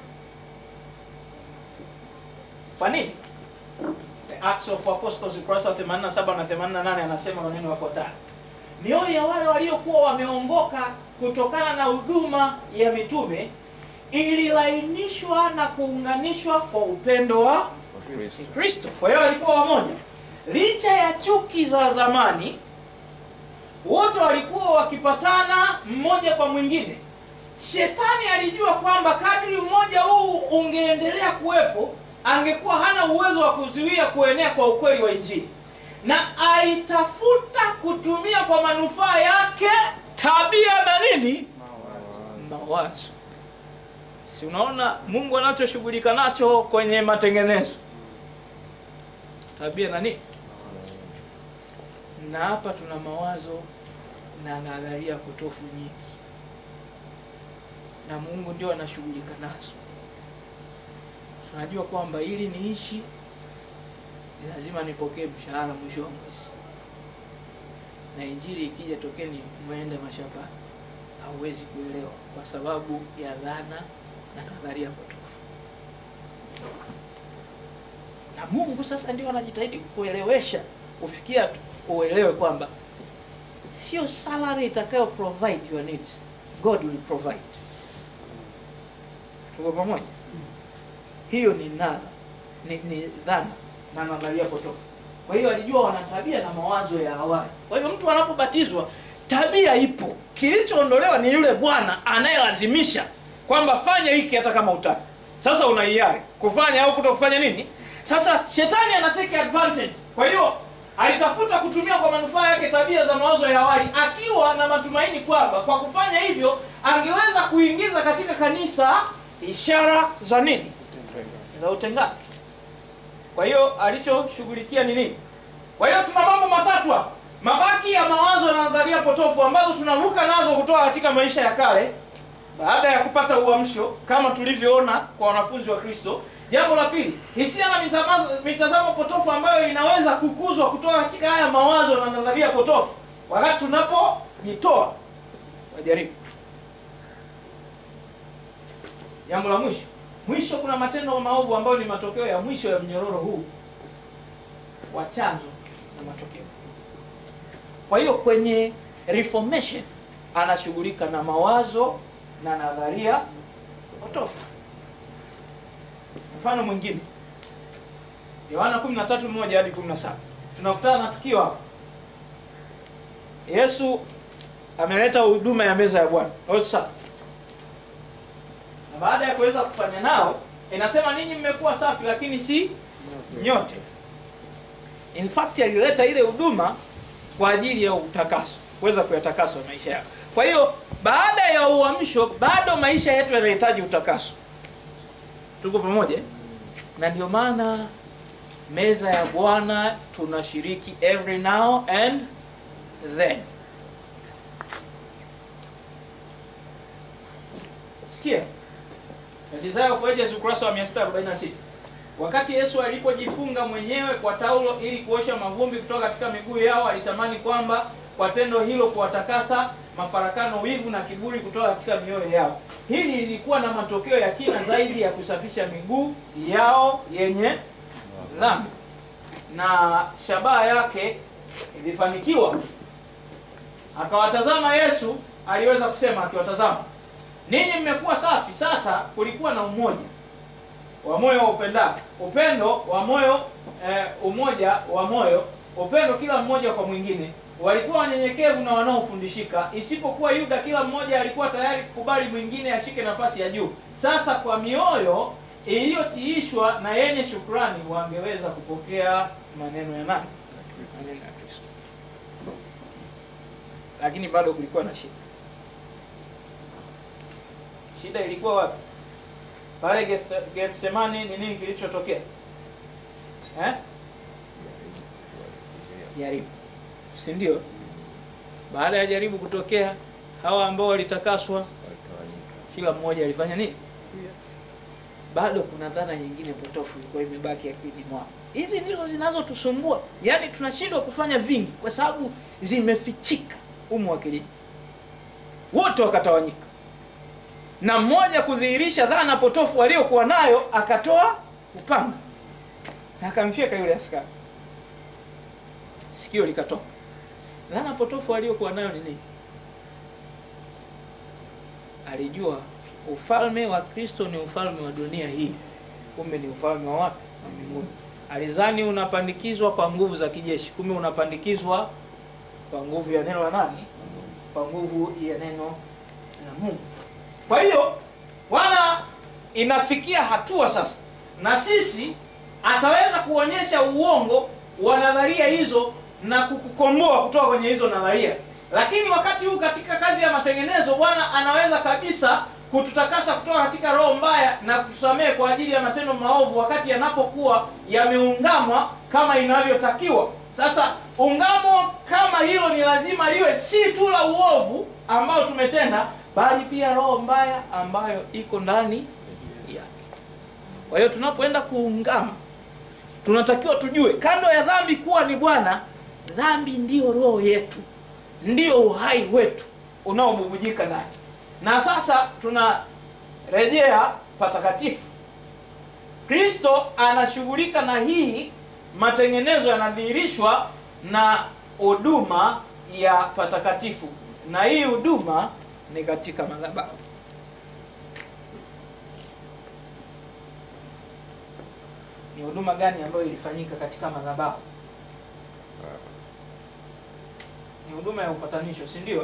kwa nini The Acts of Apostles ukurasa wa 87 na 88 anasema maneno yafuatayo mioyo ya wale waliokuwa wameongoka kutokana na huduma ya mitume ililainishwa na kuunganishwa kwa upendo wa Kristo. kristo kwa hiyo walikuwa wamoja licha ya chuki za zamani wote walikuwa wakipatana mmoja kwa mwingine shetani alijua kwamba kadri umoja huu ungeendelea kuwepo angekuwa hana uwezo wa kuzuia kuenea kwa ukweli wa injili na aitafuta kutumia kwa manufaa yake tabia na nini mawazo si unaona mungu anachoshughulika nacho kwenye matengenezo tabia na nini na hapa tuna mawazo na nadharia potofu nyingi na mungu ndio anashughulika nazo tunajua kwamba ili niishi ni lazima nipokee mshahara mwisho wa mwezi na injili ikija tokeni mwende mashambani hauwezi kuelewa kwa sababu ya dhana na nadharia potofu na mungu sasa ndio anajitahidi kuelewesha kufikia tu- uelewe kwamba sio salary itakayo provide your needs god will provide tuko pamoja hiyo ni nara ni, ni dhana na nadharia potofu kwa hiyo alijua wana tabia na mawazo ya awali kwa hiyo mtu anapobatizwa tabia ipo kilichoondolewa ni yule bwana anayelazimisha kwamba fanya hiki hata kama utaki sasa una hiari kufanya au kuto kufanya nini sasa shetani anateke advantage kwa hiyo alitafuta kutumia kwa manufaa yake tabia za mawazo ya awali akiwa na matumaini kwamba kwa kufanya hivyo angeweza kuingiza katika kanisa ishara za nini za utengano kwa hiyo alichoshughulikia ni nini kwa hiyo tuna mambo matatu hapa mabaki ya mawazo na nadharia potofu ambazo tunavuka nazo kutoka katika maisha ya kale baada ya kupata uamsho kama tulivyoona kwa wanafunzi wa kristo jambo la pili hisia na mitamazo- mitazamo potofu ambayo inaweza kukuzwa kutoka katika haya mawazo na nadharia potofu wakati tunapojitoa wajaribu jambo la mwisho mwisho kuna matendo maovu ambayo ni matokeo ya mwisho ya mnyororo huu wa chanzo na matokeo kwa hiyo kwenye reformation anashughulika na mawazo na nadharia potofu mfano mwingine yohana 13:1 hadi 17 tunakutana na tukio hapa yesu ameleta huduma ya meza ya bwana Lord's Supper. na baada ya kuweza kufanya nao inasema ninyi mmekuwa safi lakini si nyote in fact alileta ile huduma kwa ajili ya utakaso kuweza kuyatakasa maisha yao kwa hiyo baada ya uamsho bado maisha yetu yanahitaji utakaso tuko pamoja eh? na ndio maana meza ya bwana tunashiriki every now and then sikia Desire of Ages ukurasa wa 646 wakati yesu alipojifunga mwenyewe kwa taulo ili kuosha mavumbi kutoka katika miguu yao alitamani kwamba kwa tendo hilo kuwatakasa mafarakano wivu na kiburi kutoka katika mioyo yao hili lilikuwa na matokeo ya kina zaidi ya kusafisha miguu yao yenye dhambi na shabaha yake ilifanikiwa akawatazama yesu aliweza kusema akiwatazama ninyi mmekuwa safi sasa kulikuwa na umoja wa moyo wa upendao upendo wa moyo eh, umoja wa moyo upendo kila mmoja kwa mwingine walikuwa wanyenyekevu na wanaofundishika isipokuwa yuda kila mmoja alikuwa tayari kukubali mwingine ashike nafasi ya juu sasa kwa mioyo iliyotiishwa na yenye shukrani wangeweza kupokea maneno ya nani maneno ya kristo lakini bado kulikuwa na shida shida ilikuwa wapi pale Geth- gethsemani ni nini kilichotokea eh? jaribu si ndio baada ya jaribu kutokea hawa ambao walitakaswa kila mmoja alifanya nini bado kuna dhana nyingine potofu ilikuwa imebaki akilini mwao hizi ndizo zinazotusumbua yaani tunashindwa kufanya vingi kwa sababu zimefichika umu akilini wote wakatawanyika na mmoja kudhihirisha dhana potofu aliyokuwa nayo akatoa upanga na akamfyeka yule askari sikio likatoka dhana potofu aliyokuwa nayo ni nini alijua ufalme wa kristo ni ufalme wa dunia hii kumbe ni ufalme wa wapi wa mbinguni alizani unapandikizwa kwa nguvu za kijeshi kumbe unapandikizwa kwa nguvu ya neno la nani kwa nguvu ya neno la mungu kwa hiyo wana inafikia hatua sasa na sisi ataweza kuonyesha uongo wa nadharia hizo na kukukomboa kutoka kwenye hizo nadharia lakini wakati huu katika kazi ya matengenezo bwana anaweza kabisa kututakasa kutoka katika roho mbaya na kutusamehe kwa ajili ya matendo maovu wakati yanapokuwa yameungamwa kama inavyotakiwa sasa ungamo kama hilo ni lazima liwe si tu la uovu ambao tumetenda bali pia roho mbaya ambayo iko ndani yake kwa hiyo tunapoenda kuungama tunatakiwa tujue kando ya dhambi kuwa ni bwana dhambi ndiyo roho yetu ndiyo uhai wetu unaobubujika ndani na sasa tunarejea patakatifu kristo anashughulika na hii matengenezo yanadhihirishwa na huduma ya patakatifu na hii huduma ni katika madhabahu ni huduma gani ambayo ilifanyika katika madhabahu ni huduma ya upatanisho si ndio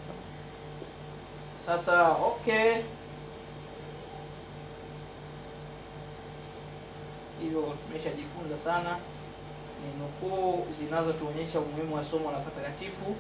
sasa okay hivyo tumeshajifunza sana ni nukuu zinazotuonyesha umuhimu wa somo la patakatifu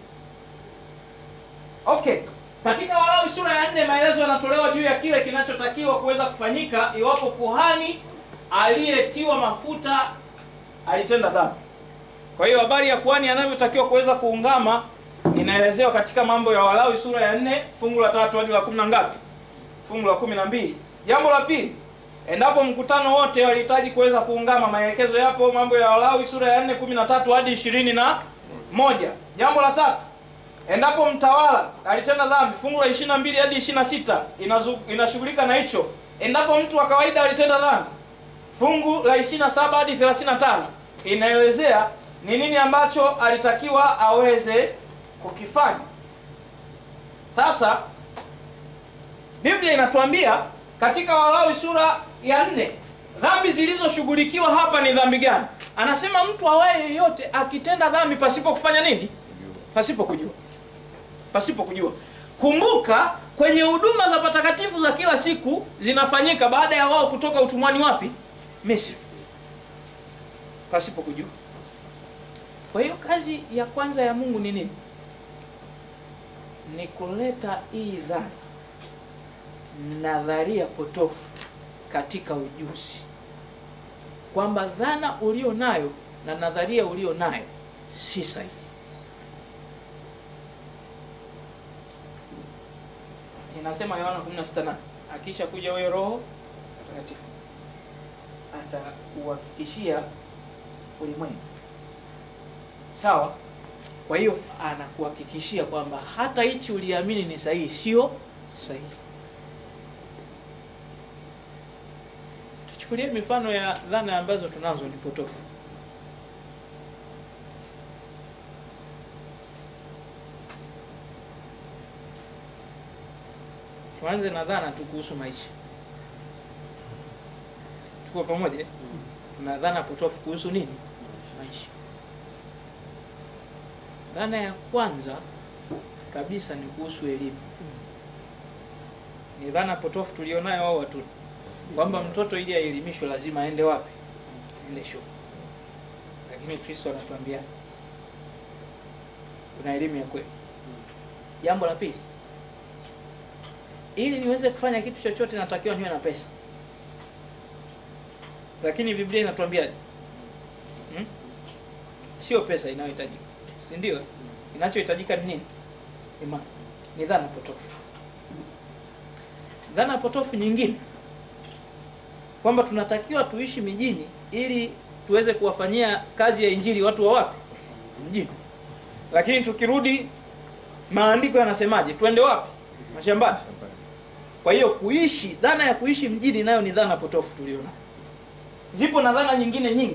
okay katika walawi sura ya nne maelezo yanatolewa juu ya kile kinachotakiwa kuweza kufanyika iwapo kuhani aliyetiwa mafuta alitenda dhambi kwa hiyo habari ya kuhani anavyotakiwa kuweza kuungama inaelezewa katika mambo ya walawi sura ya nne fungu la tatu hadi la kumi na ngapi fungu la kumi na mbili jambo la pili endapo mkutano wote walihitaji kuweza kuungama maelekezo yapo mambo ya walawi sura ya nne kumi na tatu hadi ishirini na moja jambo la tatu endapo mtawala alitenda dhambi fungu la ishiri na mbili hadi ishiri na sita inashughulika na hicho endapo mtu wa kawaida alitenda dhambi fungu la ishiri na saba hadi thelathini na tano inaelezea ni nini ambacho alitakiwa aweze kukifanya sasa biblia inatuambia katika walawi sura ya nne dhambi zilizoshughulikiwa hapa ni dhambi gani anasema mtu awaye yeyote akitenda dhambi pasipo kufanya nini pasipo kujua pasipo kujua kumbuka kwenye huduma za patakatifu za kila siku zinafanyika baada ya wao kutoka utumwani wapi misri pasipo kujua kwa hiyo kazi ya kwanza ya mungu ni nini ni kuleta hii dhana nadharia potofu katika ujuzi kwamba dhana ulio nayo na nadharia ulio nayo si sahihi inasema yohana 16 akisha kuja huyo roho mtakatifu atakuhakikishia ulimwengu sawa kwa hiyo anakuhakikishia kwamba hata hichi uliamini ni sahihi sio sahihi tuchukulie mifano ya dhana ambazo tunazo ni potofu tuanze na dhana tu kuhusu maisha tuko pamoja eh? tuna dhana potofu kuhusu nini maisha dhana ya kwanza kabisa ni kuhusu elimu ni dhana potofu tulionayo au watu kwamba mtoto ili aelimishwe lazima aende wapi aende shule lakini kristo anatuambia kuna elimu ya kweli jambo la pili ili niweze kufanya kitu chochote natakiwa niwe na pesa lakini biblia inatuambiaje hmm? sio pesa inayohitajika si ndio inachohitajika ni nini imani ni dhana potofu dhana potofu nyingine kwamba tunatakiwa tuishi mijini ili tuweze kuwafanyia kazi ya injili watu wa wapi mjini lakini tukirudi maandiko yanasemaje twende wapi mashambani kwa hiyo kuishi dhana ya kuishi mjini nayo ni dhana potofu tuliona zipo na dhana nyingine nyingi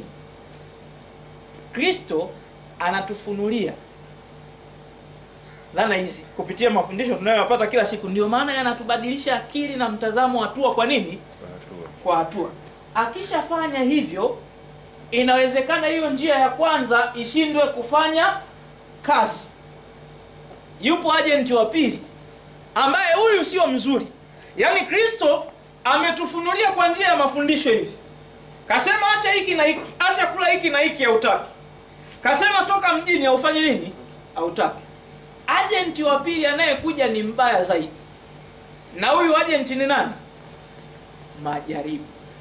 kristo anatufunulia dhana hizi kupitia mafundisho tunayoyapata kila siku ndio maana yanatubadilisha akili na mtazamo hatua kwa nini kwa hatua akishafanya hivyo inawezekana hiyo njia ya kwanza ishindwe kufanya kazi yupo ajenti wa pili ambaye huyu sio mzuri yaani kristo ametufunulia kwa njia ya mafundisho hivi kasema acha hiki na hiki acha kula hiki na hiki hautaki kasema toka mjini haufanye nini hautaki ajenti wa pili anayekuja ni mbaya zaidi na huyu ajenti ni nani majaribu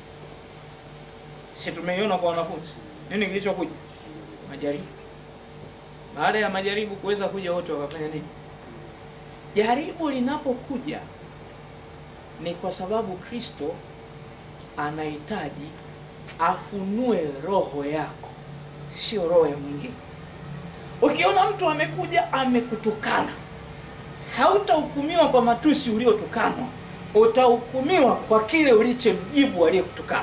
si tumeiona kwa wanafunzi nini kilichokuja majaribu baada ya majaribu kuweza kuja wote wakafanya nini jaribu linapokuja ni kwa sababu kristo anahitaji afunue roho yako sio roho ya mwingine ukiona mtu amekuja amekutukana hautahukumiwa kwa matusi uliotukanwa utahukumiwa kwa kile ulichomjibu aliyekutukana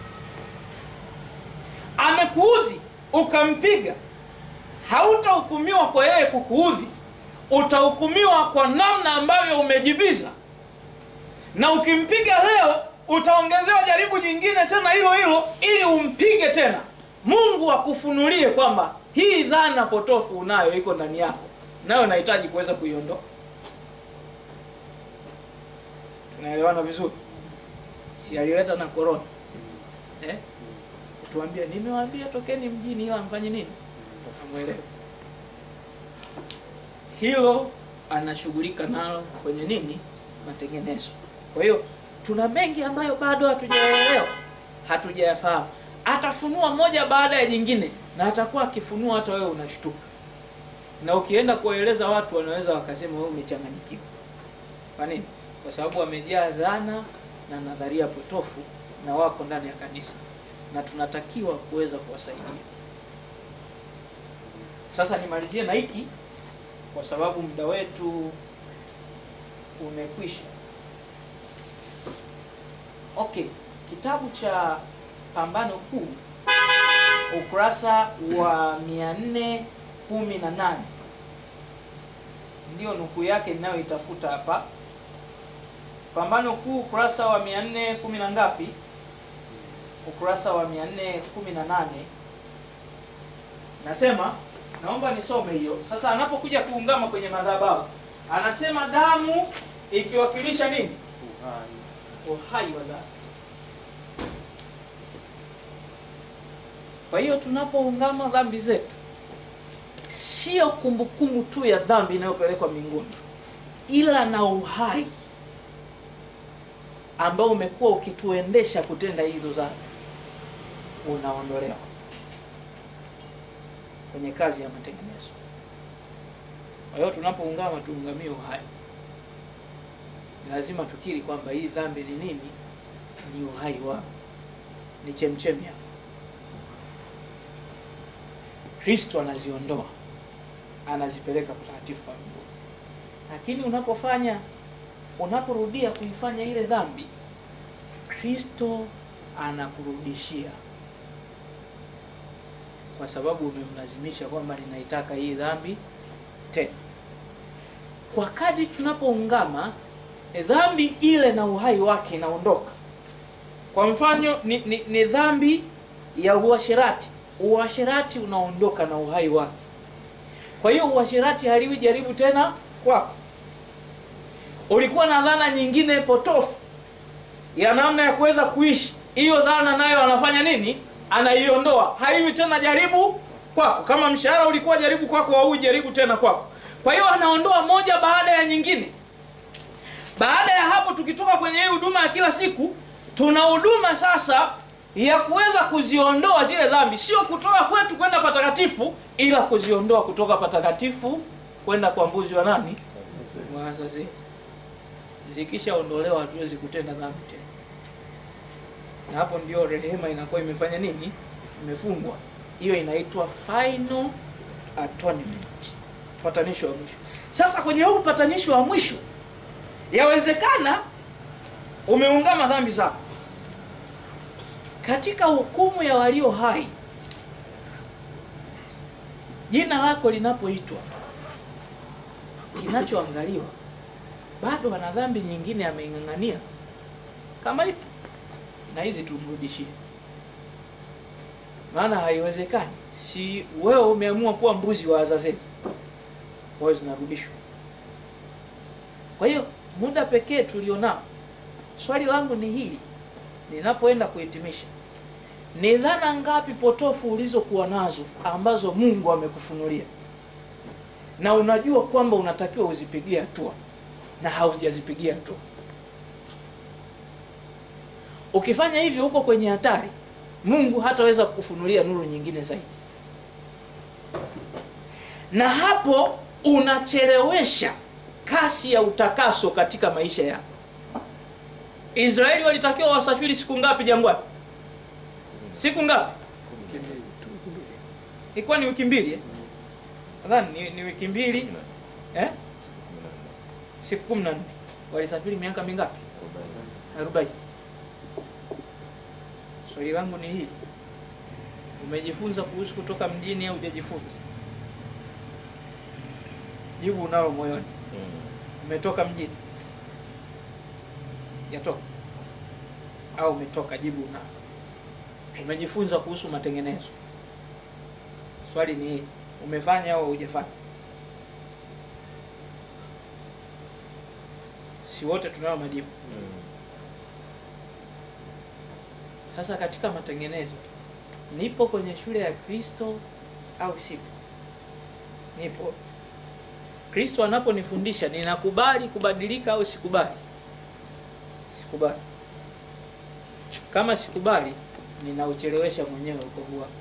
amekuudhi ukampiga hautahukumiwa kwa yeye kukuudhi utahukumiwa kwa namna ambavyo umejibiza na ukimpiga leo utaongezewa jaribu nyingine tena hilo hilo ili umpige tena mungu akufunulie kwamba hii dhana potofu unayo iko ndani yako nayo nahitaji kuweza kuiondoa tunaelewana vizuri si alileta na korona eh? tuambia nimewaambia tokeni mjini ila mfanye nini amwelewe hilo anashughulika nalo kwenye nini matengenezo kwa hiyo tuna mengi ambayo bado hatujayaelewa hatujayafahamu atafunua moja baada ya jingine na atakuwa akifunua hata wewe unashtuka na ukienda kuwaeleza watu wanaweza wakasema wewe umechanganyikiwa kwa nini kwa sababu wamejaa dhana na nadharia potofu na wako ndani ya kanisa na tunatakiwa kuweza kuwasaidia sasa nimalizie na hiki kwa sababu muda wetu umekwisha okay kitabu cha pambano kuu ukurasa wa 418 ndio nukuu yake ninayoitafuta hapa pambano kuu ukurasa wa 410 na ngapi ukurasa wa 418 nasema naomba nisome hiyo sasa anapokuja kuungama kwenye madhabahu anasema damu ikiwakilisha nini uhai wa dhambi kwa hiyo tunapoungama dhambi zetu sio kumbukumbu tu ya dhambi inayopelekwa mbinguni ila na uhai ambao umekuwa ukituendesha kutenda hizo dhambi unaondolewa kwenye kazi ya matengenezo. Kwa hiyo tunapoungama tuungamie uhai, lazima tukiri kwamba hii dhambi ni nini? Ni uhai wangu, ni chemchemi yangu. Kristo anaziondoa, anazipeleka patakatifu pa mbinguni. Lakini unapofanya unaporudia kuifanya ile dhambi, Kristo anakurudishia kwa sababu umemlazimisha kwamba ninaitaka hii dhambi tena. Kwa kadri tunapoungama dhambi ile na uhai wake inaondoka. Kwa mfano ni, ni, ni dhambi ya uasherati. Uasherati unaondoka na uhai wake. Kwa hiyo uasherati haliwi jaribu tena kwako. Ulikuwa na dhana nyingine potofu ya namna ya kuweza kuishi, hiyo dhana nayo anafanya nini? Anaiondoa, haiwi tena jaribu kwako. Kama mshahara ulikuwa jaribu kwako, au jaribu tena kwako. Kwa hiyo anaondoa moja baada ya nyingine. Baada ya hapo, tukitoka kwenye hii huduma ya kila siku, tuna huduma sasa ya kuweza kuziondoa zile dhambi, sio kutoka kwetu kwenda patakatifu, ila kuziondoa kutoka patakatifu kwenda kwa mbuzi wa nani? Wa Azazel. Zikishaondolewa hatuwezi kutenda dhambi tena, na hapo ndio rehema inakuwa imefanya nini? Imefungwa. Hiyo inaitwa final atonement, upatanisho wa mwisho. Sasa kwenye huu upatanisho wa mwisho, yawezekana umeungama dhambi zako katika hukumu ya walio hai, jina lako linapoitwa, kinachoangaliwa bado ana dhambi nyingine ameing'ang'ania, kama ipo na hizi tumrudishie, maana haiwezekani. Si wewe umeamua kuwa mbuzi wa Azazeli, kwa hiyo zinarudishwa. Kwa hiyo muda pekee tulionao, swali langu ni hili ninapoenda kuhitimisha, ni dhana ngapi potofu ulizokuwa nazo ambazo Mungu amekufunulia na unajua kwamba unatakiwa uzipigie hatua na haujazipigia hatua? Ukifanya hivyo huko kwenye hatari, Mungu hataweza kukufunulia nuru nyingine zaidi, na hapo unachelewesha kasi ya utakaso katika maisha yako. Israeli walitakiwa wasafiri siku ngapi jangwani? Siku ngapi? Ilikuwa ni wiki mbili eh? Nadhani ni, ni wiki mbili eh? Siku kumi na nne. Walisafiri miaka mingapi? Arobaini. Swali langu ni hili, umejifunza kuhusu kutoka mjini au hujajifunza? Jibu unalo moyoni. Umetoka mjini yatoka au umetoka? Jibu unalo. Umejifunza kuhusu matengenezo? Swali ni hili, umefanya au hujafanya? Si wote tunayo majibu. Sasa katika matengenezo, nipo kwenye shule ya Kristo au sipo? Nipo. Kristo anaponifundisha ninakubali kubadilika au sikubali? Sikubali. Kama sikubali, ninauchelewesha mwenyewe wokovu wangu.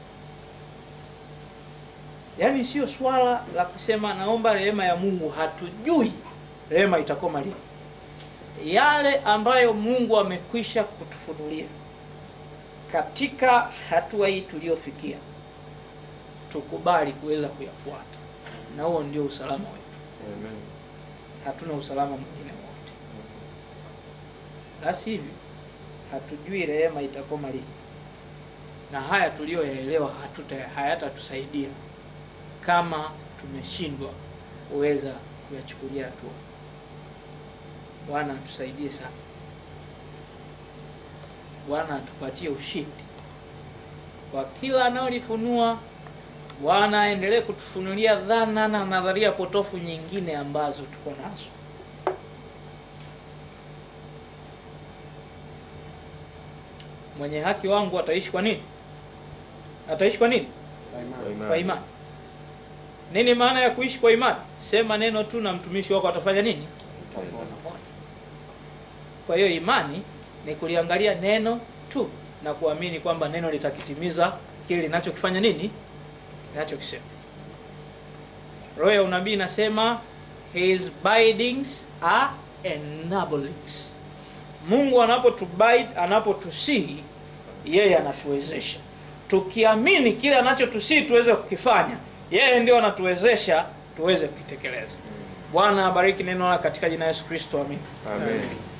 Yaani sio swala la kusema naomba rehema ya Mungu, hatujui rehema itakoma lini. Yale ambayo Mungu amekwisha kutufunulia katika hatua hii tuliyofikia, tukubali kuweza kuyafuata, na huo ndio usalama wetu. Amen. Hatuna usalama mwingine wote, la sivyo hatujui rehema itakoma lini, na haya tuliyoyaelewa hatuta hayatatusaidia kama tumeshindwa kuweza kuyachukulia hatua. Bwana atusaidie sana. Bwana atupatie ushindi kwa kila anaolifunua. Bwana aendelee kutufunulia dhana na nadharia potofu nyingine ambazo tuko nazo. Mwenye haki wangu ataishi kwa nini? Ataishi kwa nini? Kwa imani. Nini maana ya kuishi kwa imani? Sema neno tu na mtumishi wako atafanya nini? Kwa hiyo imani ni kuliangalia neno tu na kuamini kwamba neno litakitimiza kile linachokifanya nini linachokisema roho ya unabii inasema his bidings are enablings mungu anapotubide anapotusihi yeye anatuwezesha tukiamini kile anachotusihi tuweze kukifanya yeye ndio anatuwezesha tuweze kukitekeleza bwana abariki neno la katika jina la yesu kristo amin Amen.